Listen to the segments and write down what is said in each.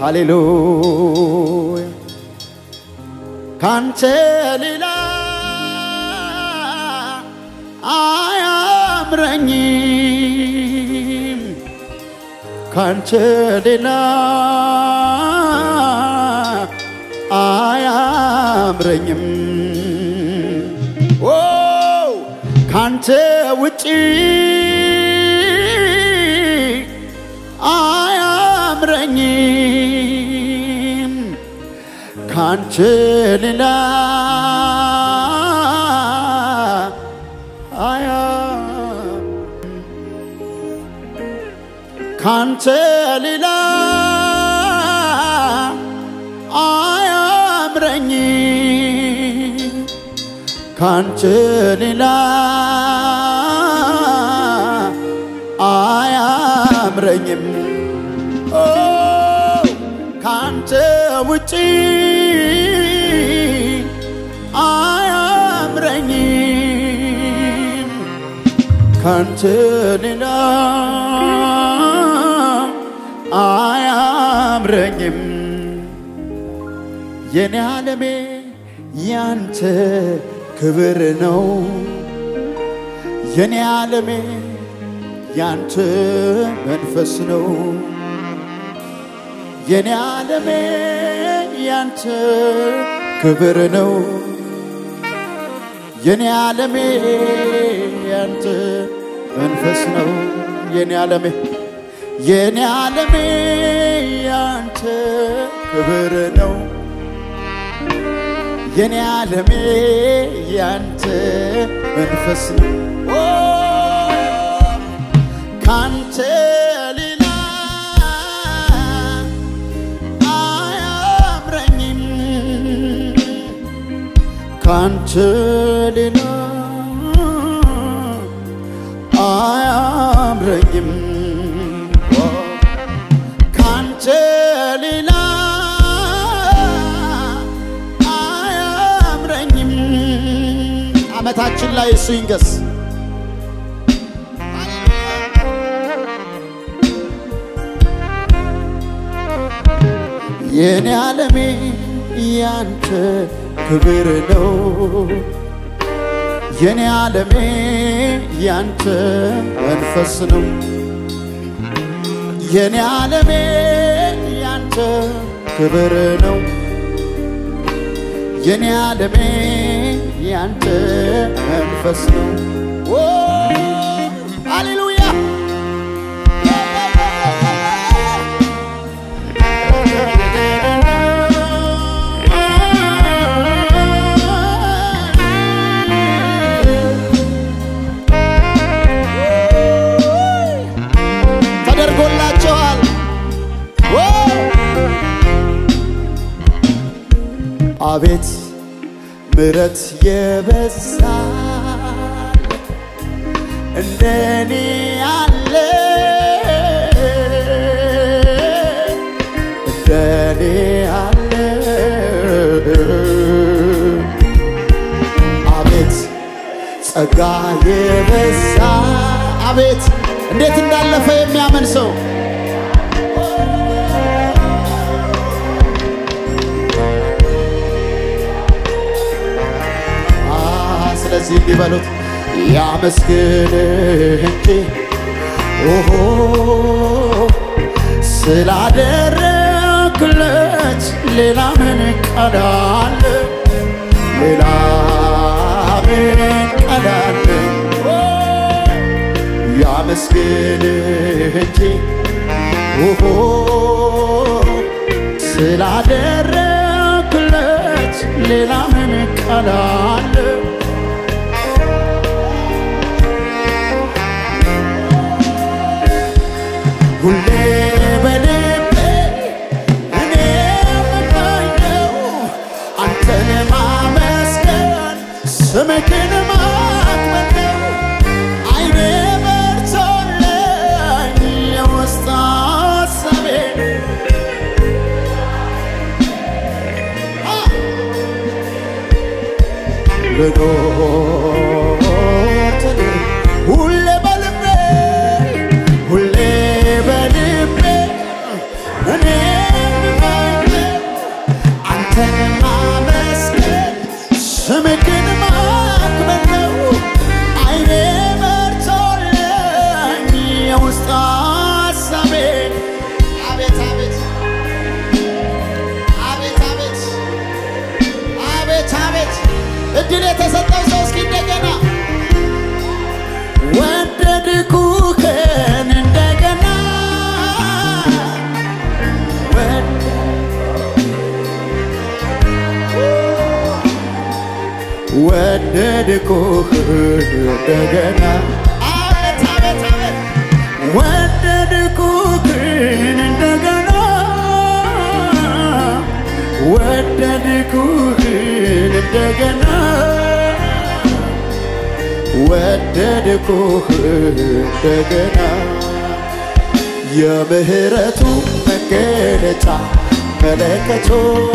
ሃሌሉያ ካንተ ሌላ አያምረኝም ካንተ ሌላ አያምረኝም ኦ ካንተ ውጪ አያምረኝም ካንተ ሌላ አያ ካንተ ሌላ አያምረኝም ካንተ ሌላ አያምረኝም ኦ ካንተ ውጪ አያምረኝም ካንተ ሌላ አያምረኝም የኔ ዓለሜ ያንተ ክብር ነው የኔ ዓለሜ ያንተ መንፈስ ነው የኔ ዓለሜ ያንተ ክብር ነው የኔ ዓለሜ ያንተ መንፈስ ነው የኔ ዓለሜ የኔ ዓለሜ ያንተ ክብር ነው የኔ ዓለሜ ያንተ መንፈስ ነው ኦ ካንተ ሌላ አያምረኝም ካንተ ሌላ አያምረኝም ካንተ ሌላ አያምረኝም ዓመታችን ላይ እሱ ይንገስ የኔ ዓለሜ ያንተ ክብር ነው የኔ ዓለሜ ያንተ መንፈስ ነው የኔ ዓለሜ ያንተ ክብር ነው የኔ ዓለሜ ያንተ መንፈስ ነው ኦ ሃሌሉያ ተደርጎላቸዋል ኦ! አቤት ምረት የበዛ እንደኔ ያለ እንደኔ ያለ አቤት ጸጋ የበዛ አቤት እንዴት እንዳለፈ የሚያምን ሰው አ፣ ስለዚህ እንዲበሉት ያመስግንህ እንጂ ኦሆ ስላደረግለት ሌላ ምን ቃል አለ? ሌላ ምን ቃል አለ? ኦ፣ ያመስግንህ እንጂ ኦሆ ስላደረግለት ሌላ ምን ቃል አለ? ሁሌ በልቤ እኔ የምመኘው አንተን ማመስገን ስምህን ማክበር ነው። ዓይኔ በርቶልኝ የውስጥ ሐሳቤን አ! ልኖር ትልህ ሁሌ በልቤ ሁሌ በልቤ እኔ አንተን ማመስገን ስምህን ማክበር ነው አይኔ መርቶልኝ የውስጥ ሀሳቤን አቤት አቤት አቤት አቤት አቤት አቤት እድል የተሰጠው ሰው እስኪ እንደገና ወደድኩህን እንደገና ወደ- ወደድኩህ እንደገና አቤት አቤት አቤት ወደድኩህን እንደገና ወደድኩህን እንደገና ወደድኩህ እንደገና የምህረቱ መገለጫ መለከቶ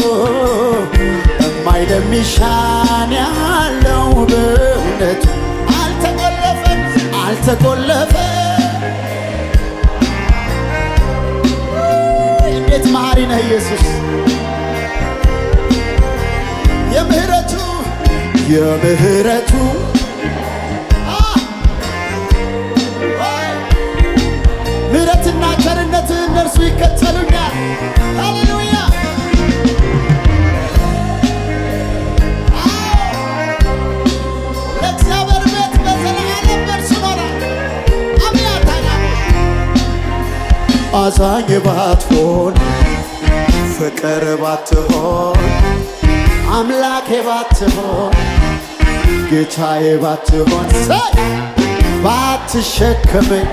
እማይለሚሻን ያለው በእውነቱ አልተቆለፈም አልተቆለፈም እንዴት መሐሪ ነህ ኢየሱስ የምህረቱ የምህረቱ ምሕረትና ቸርነት እነርሱ ይከተሉኛል። ሃሌሉያ! ለእግዚአብሔር ቤት በዘላለም እርሱ ይኖራል። አብያታና አዛኝ ባትሆን ፍቅር ባትሆን አምላኬ ባትሆን ጌታዬ ባትሆን ሰይ ባትሸከመኝ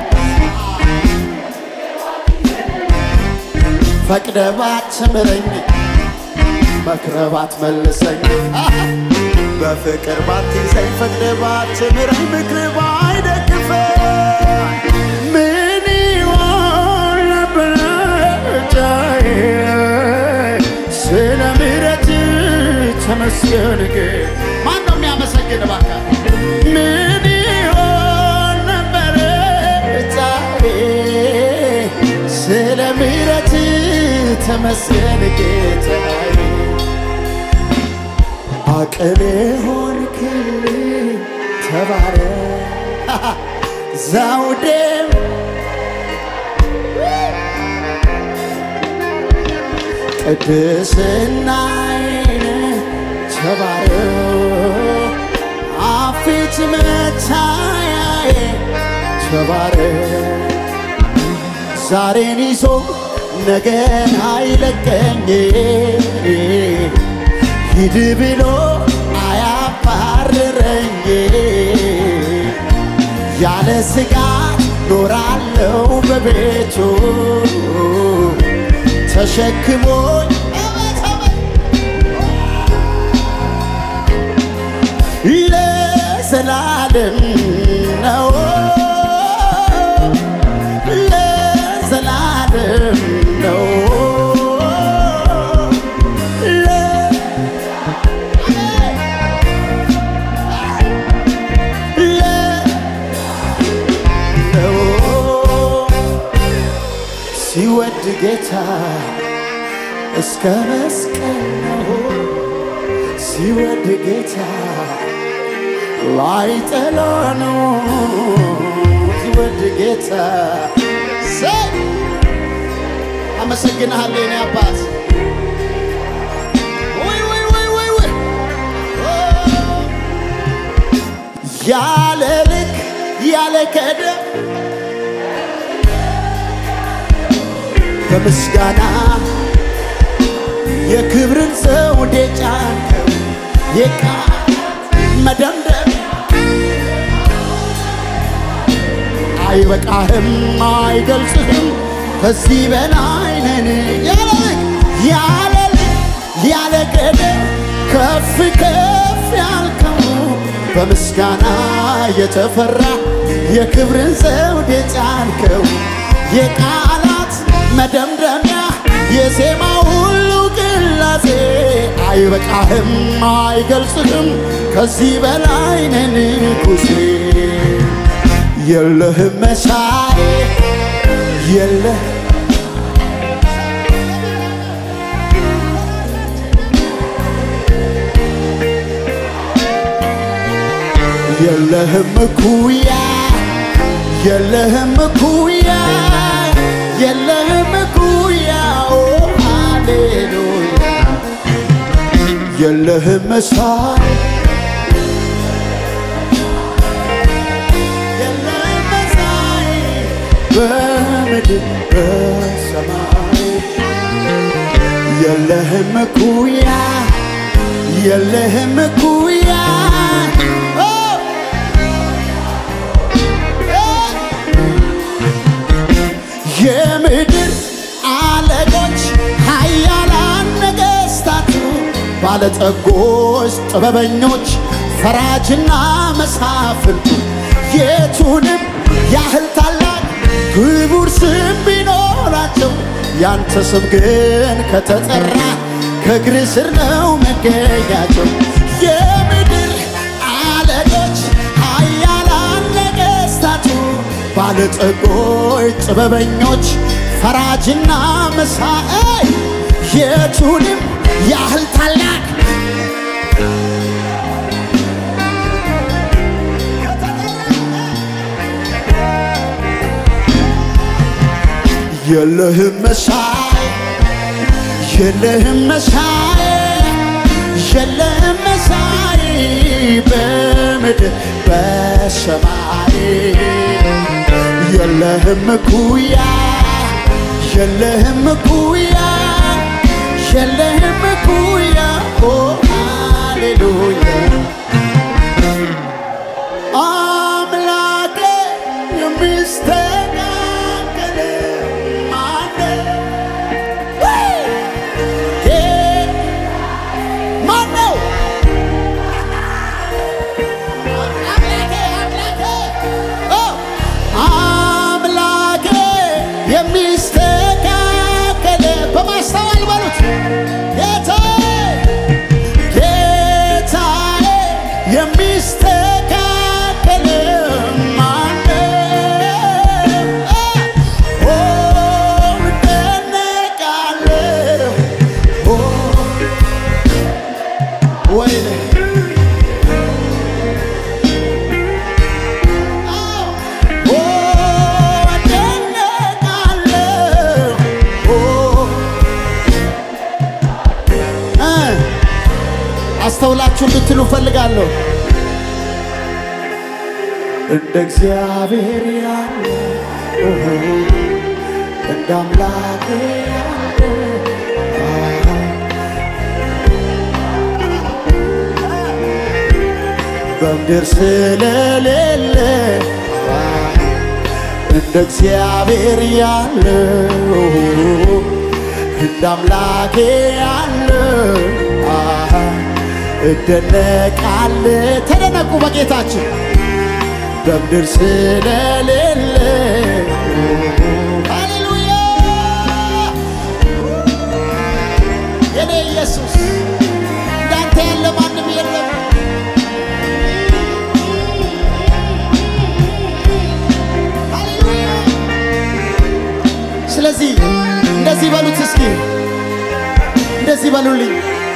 ፈቅደ ባትምረኝ መክረ ባትመልሰኝ በፍቅር ባትይዘኝ ፈቅደ ባትምረኝ ምክር ባይደግፈኝ ምን ይሆን ነበር ጫዬ ስለ ምሕረት ተመስገን ግን ማን ነው የሚያመሰግን እባክህ ምን ይሆን ነበር ጫዬ ስለ ምሕረት ተመስገን ጌታዬ አቅሜ ሆንክልኝ ተባረክ ዘውዴም ቅድስናዬን ተባረክ አፊት መታያዬ ተባረክ ዛሬን ይዞ ነገን አይለቀኝ ሂድ ብሎ አያባርረኝ ያለ ስጋት ኖራለው በቤቱ ተሸክሞኝ ለዘላለም ነው ለዘላለም ነው ለ- ለ- ነው ሲወድ ጌታ እስከ መስቀል ነው ሲወድ ጌታ ላይ ጠላ ነው ሲወድ ጌታ ሰይ አመሰግንሃለሁ የኔ አባት ውይ ውይ ውይ ውይ ውይ ኦ! ያለ ልክ ያለ ገደብ በምስጋና የክብርን ዘውድ የጫንከው የቃል መደምደም አይበቃህም አይገልጽህም ከዚህ በላይ ነን ያለ ልክ ያለ ልክ ያለ ገደብ ከፍ ከፍ ያልከው በምስጋና የተፈራ የክብርን ዘውድ የጫንከው የቃላት መደምደሚያ የዜማ ሁሉ ቅላጼ አይበቃህም አይገልጽህም ከዚህ በላይ ነን ንጉሴ የለህም መሳይ የለህ የለህም እኩያ የለህም እኩያ የለህም እኩያ ኦ ሃሌሉያ የለህም መሳይ የለህም መሳይ በምድር በሰማይ የለህም እኩያ የለህም እኩያ ኦ! የምድር አለቆች ኃያላን ነገሥታቱ ባለጠጎች ጥበበኞች ፈራጅና መሳፍንቱ የቱንም ያህል ታላቅ ክቡር ስም ቢኖራቸው ያንተ ስም ግን ከተጠራ ከእግር ስር ነው መገኛቸው የምድር አለቆች ኃያላን ነገሥታቱ ባለጠጎች ጥበበኞች ፈራጅና መሳይ የቱንም ያህል ታላቅ የለህም መሳይ የለህም መሳይ የለህም መሳይ በምድር በሰማይ የለህም እኩያ የለህም እኩያ የለህም እኩያ ኦ ሃሌሉያ አምላኬ የሚስተካከል ማነው? ማነው? አምላኬ አምላኬ ኦ አምላኬ የሚስተካከል በማስተዋል በሉት ጌታዬ ጌታዬ የሚስተካከል ማነው? ኦ እደነቃለሁ ኦ ወይኔ ኦ እደነቃለሁ ኦ እ አስተውላችሁ እንድትሉ ፈልጋለሁ። እንደ እግዚአብሔር ያለ ኦሆ፣ እንደ አምላክ ያለ አሃ፣ በምድር ስለሌለ አሃ፣ እንደ እግዚአብሔር ያለ ኦሆ፣ እንደ አምላኬ ያለ አሃ፣ እደነቃለ ተደነቁ በጌታችን በምድር ስለሌለ ሃሌሉያ የኔ ኢየሱስ እንዳንተ ያለ ማንም የለም። ሃሌሉያ ስለዚህ እንደዚህ በሉት እስኪ እንደዚህ በሉልኝ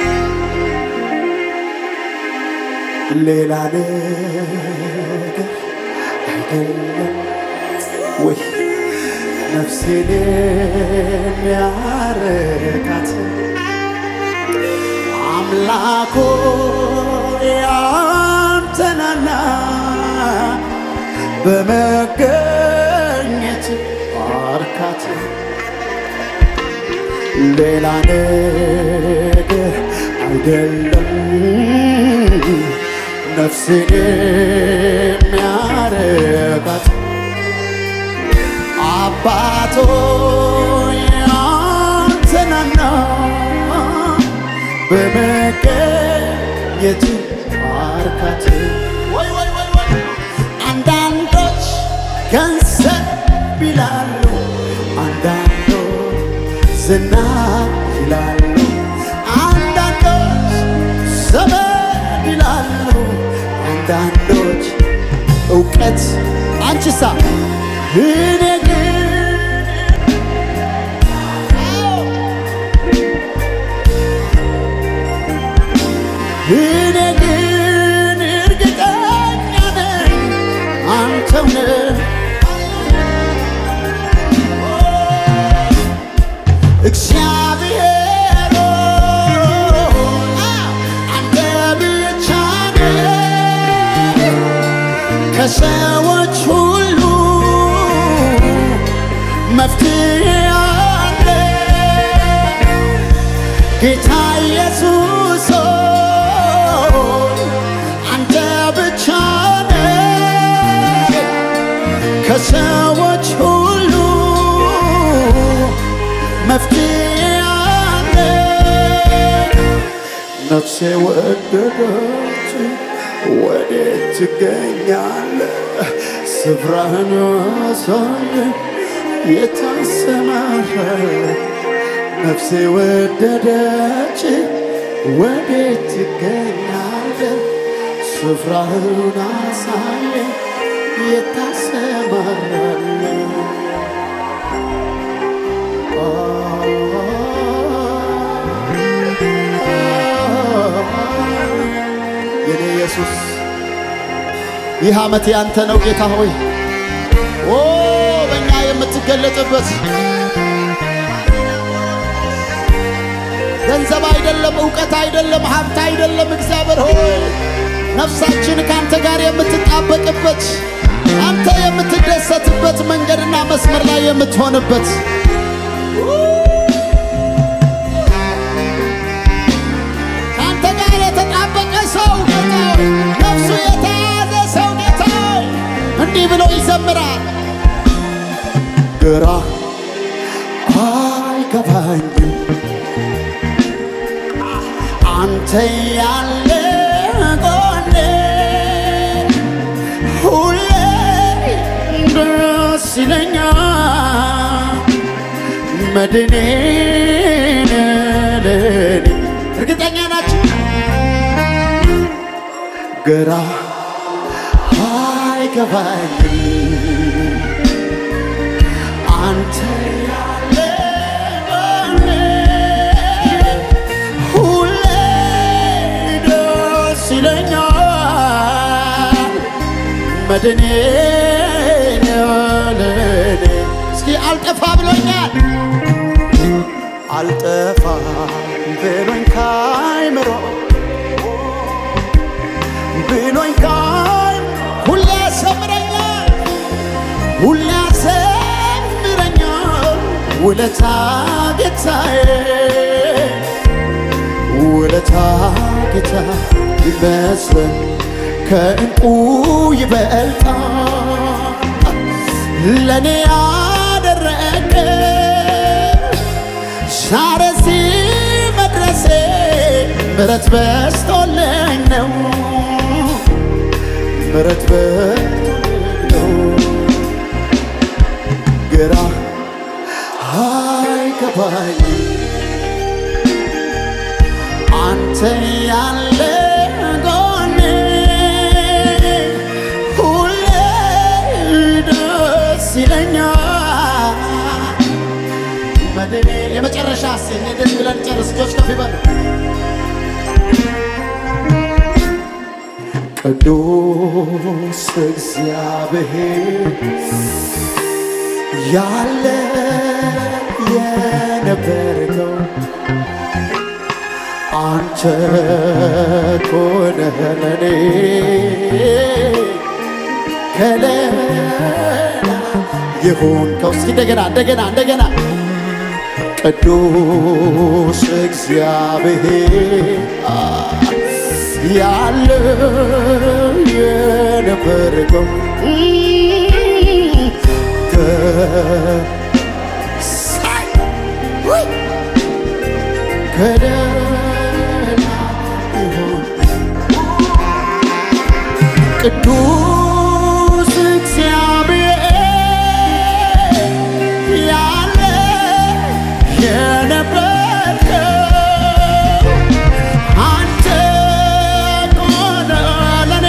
ሌላ ነገር አይደለም ወይ ነፍሴን የሚያረካት አምላኮ ያንተናና በመገኘት አርካት ሌላ ነገር አይደለም ነፍሴን የሚያረካት አባቶ ያንተናና በመገኘት አርካት ወይ ወይ ወይ ወይ አንዳንዶች ገንዘብ ይላሉ፣ አንዳንዶች ዝና ይላሉ፣ አንዳንዶች ዘመድ ይላሉ፣ አንዳንዶች እውቀት አንቺሳ እኔ ግን እኔ ግን እርግጠኛ ነኝ ከሰዎች ሁሉ መፍትሄ አለ ጌታ ኢየሱስ ሆይ አንተ ብቻ ነህ ከሰዎች ሁሉ መፍትሄ አለ ነፍሴ ወደደች ወዴት ትገኛለህ ስፍራህን አሳየኝ የታሰማራለህ ነፍሴ ወደደች ወዴት ትገኛለህ ስፍራህን አሳየኝ የታሰማራለህ የኔ ኢየሱስ ይህ ዓመት ያንተ ነው ጌታ ሆይ ኦ በእኛ የምትገለጥበት ገንዘብ አይደለም፣ እውቀት አይደለም፣ ሀብት አይደለም። እግዚአብሔር ሆይ ነፍሳችን ከአንተ ጋር የምትጣበቅበት አንተ የምትደሰትበት መንገድና መስመር ላይ የምትሆንበት ከአንተ ጋር የተጣበቀ ሰው ጌታ ሆይ ነፍሱ የተያዘ ሰው ጌታ ሆይ እንዲህ ብሎ ይዘምራል። ግራ አይገባኝም አንተ ያለ ጎኔ ሁሌ ደስ ይለኛል መድኔ ለኔ እርግጠኛ ናችሁ? ግራ አይገባኝም አንተ ያለ ጎኔ ሁሌ ደስ ይለኛል መድኔ ለኔ እስኪ አልጠፋ ብሎኛል አልጠፋ ብሎኝ ካይምሮ ብሎኝ ካይ ሁሌ ያሰምረኛል ሁሌ ያሰምረኛል ውለታ ጌታዬ ውለታ ጌታ ይመስለን ከእንቁ ይበልጣል ለእኔ ያደረገ ዛሬ እዚህ መድረሴ ምሕረት በስቶልኝ ነው ምሕረት በስቶልኝ ነው ግራ አይገባኝም አንተ ያለ ጎኔ ሁሌ ደስ ይለኛል መድኔ የመጨረሻ ሴ ደስ ብለን ጨርስ እጆች ከፍ ይበሉ ቅዱስ እግዚአብሔር ያለ የነበርከው አንተ ኮነህ ለኔ ከለላ የሆንከው። እስኪ እንደገና እንደገና እንደገና ቅዱስ እግዚአብሔር ያለ የነበርከው ከሳይ ውይ ከደላ ይሆን ቅዱስ እግዚአብሔር ያለ የነበርከው አንተ ኮነ ለኔ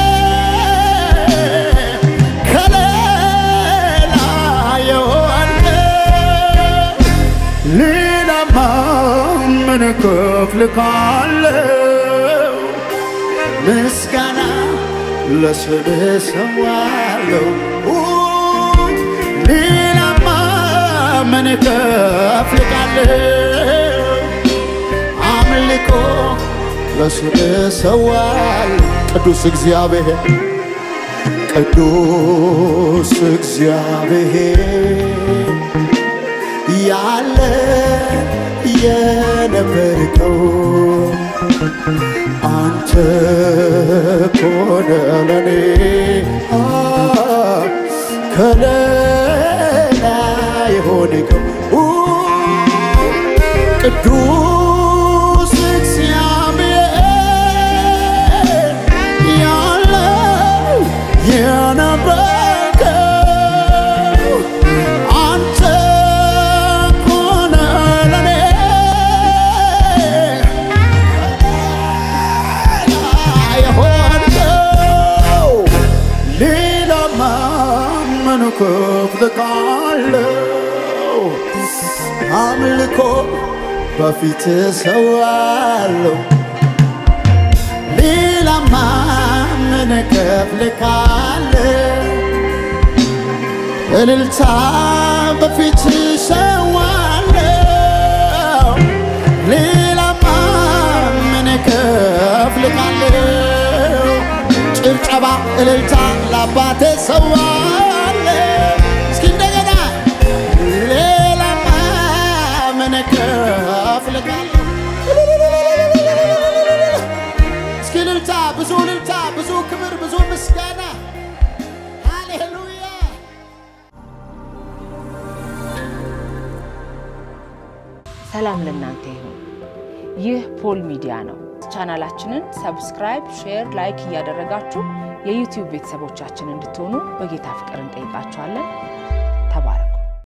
ከሌላ የሆንከው ሌላማ ምን እከፍልሃለሁ? ምስጋና ለስምህ ሰዋለሁ። ሌላማ ምን እከፍልሃለሁ? አምልኮ ለስምህ ሰዋለሁ። ቅዱስ እግዚአብሔር ቅዱስ እግዚአብሔር ያለ የነበርከው አንተ ኮነ ለኔ ከለላ የሆንከው ቅዱስ እግዚአብሔር ያለው የነበርከው አንተ ኮነ ለኔ የሆንከው ሌላ ማመን ክፍል ካለው አምልኮ በፊት ሰዋለሁ ሌላ ማመን ክፍል ካለ እልልታ በፊት ሰዋለሁ ሌላ ማመን ክፍል ካለው ጭብጨባ እልልታ ለአባቴ ሰዋለሁ እስኪ እንደገና ሌላ ማመን ክፍል ካለው እስኪ እልልታ ብዙ እልልታ ብዙ ክብር ብዙ ምስጋና ሃሌሉያ ሰላም ለእናንተ ይሁን። ይህ ፖል ሚዲያ ነው። ቻናላችንን ሰብስክራይብ፣ ሼር፣ ላይክ እያደረጋችሁ የዩቲዩብ ቤተሰቦቻችን እንድትሆኑ በጌታ ፍቅር እንጠይቃችኋለን። ተባረኩ።